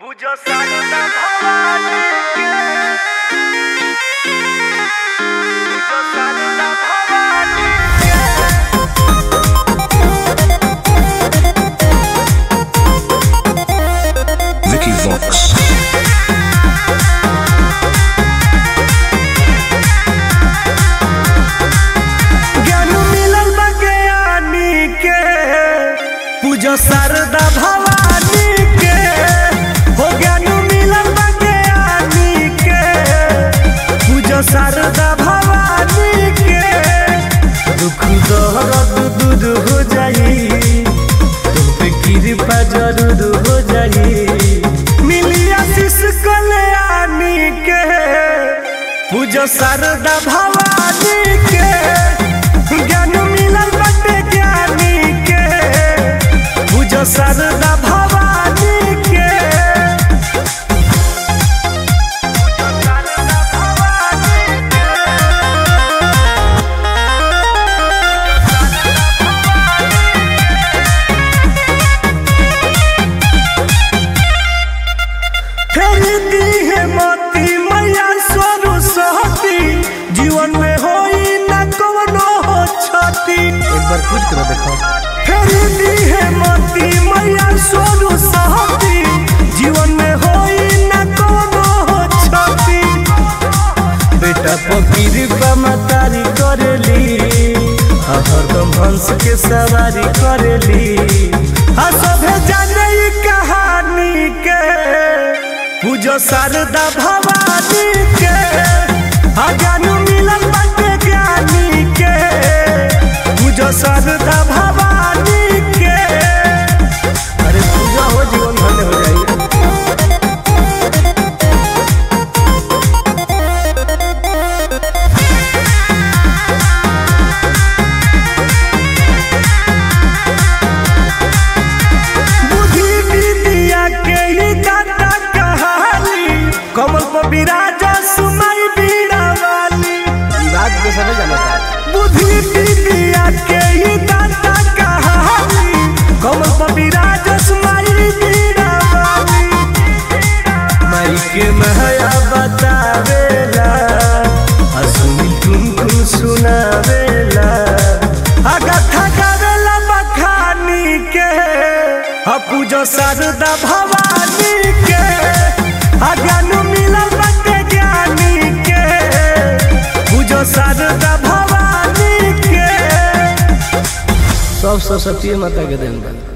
पूजा सारदा भवानी के पूजा सारदा भवानी के Vicky Vox. ज्ञान मिलल बा ज्ञानी के पूजा शारदा भवानी के हो ज्ञान मिलल बा ज्ञानी के पूजा शारदा भवानी के दुख दर्द दूर हो जाई तुम पे कृपा जरूर हो जाई मिली आशीष कल्याणी के पूजा शारदा भवानी के ज्ञान मिलल बाटे ज्ञानी के पूजा शारदा भवानी के पूजा शारदा भवानी के फेरी दी है मोती मैया स्वरू सहती जीवन में होई न कवनो हो क्षति एक बार पूछ कर देखो फेरी दी है मोती मैया स्वरू सहती जीवन में होई न कवनो हो क्षति बेटा पकीर मतारी करेली आ हरदम हंस के सवारी करेली आ सभे जाने ई कहानी के पूजो शारदा भवानी के आ ज्ञान मिलल बाटे ज्ञानी के पूजो शारदा भवानी के अरे पूजा हो जीवन धन्य हो जाइए बुद्धि विद्या के ही दाता कहानी कमल पर विराज सुनाई बीड़ा वाली बात को समझ आना था बुद्धि विद्या के ही दाता कहानी कमल पर विराज सुनाई बीड़ा वाली माई के महया बतावेला असुनी तुम तुम सुनावेला अगथा गावेला बखानी के आ पूजो शारदा भवानी के आ ज्ञान मिलल बाटे ज्ञानी के पूजो शारदा भवानी के सब सरस्वती माता के देन बा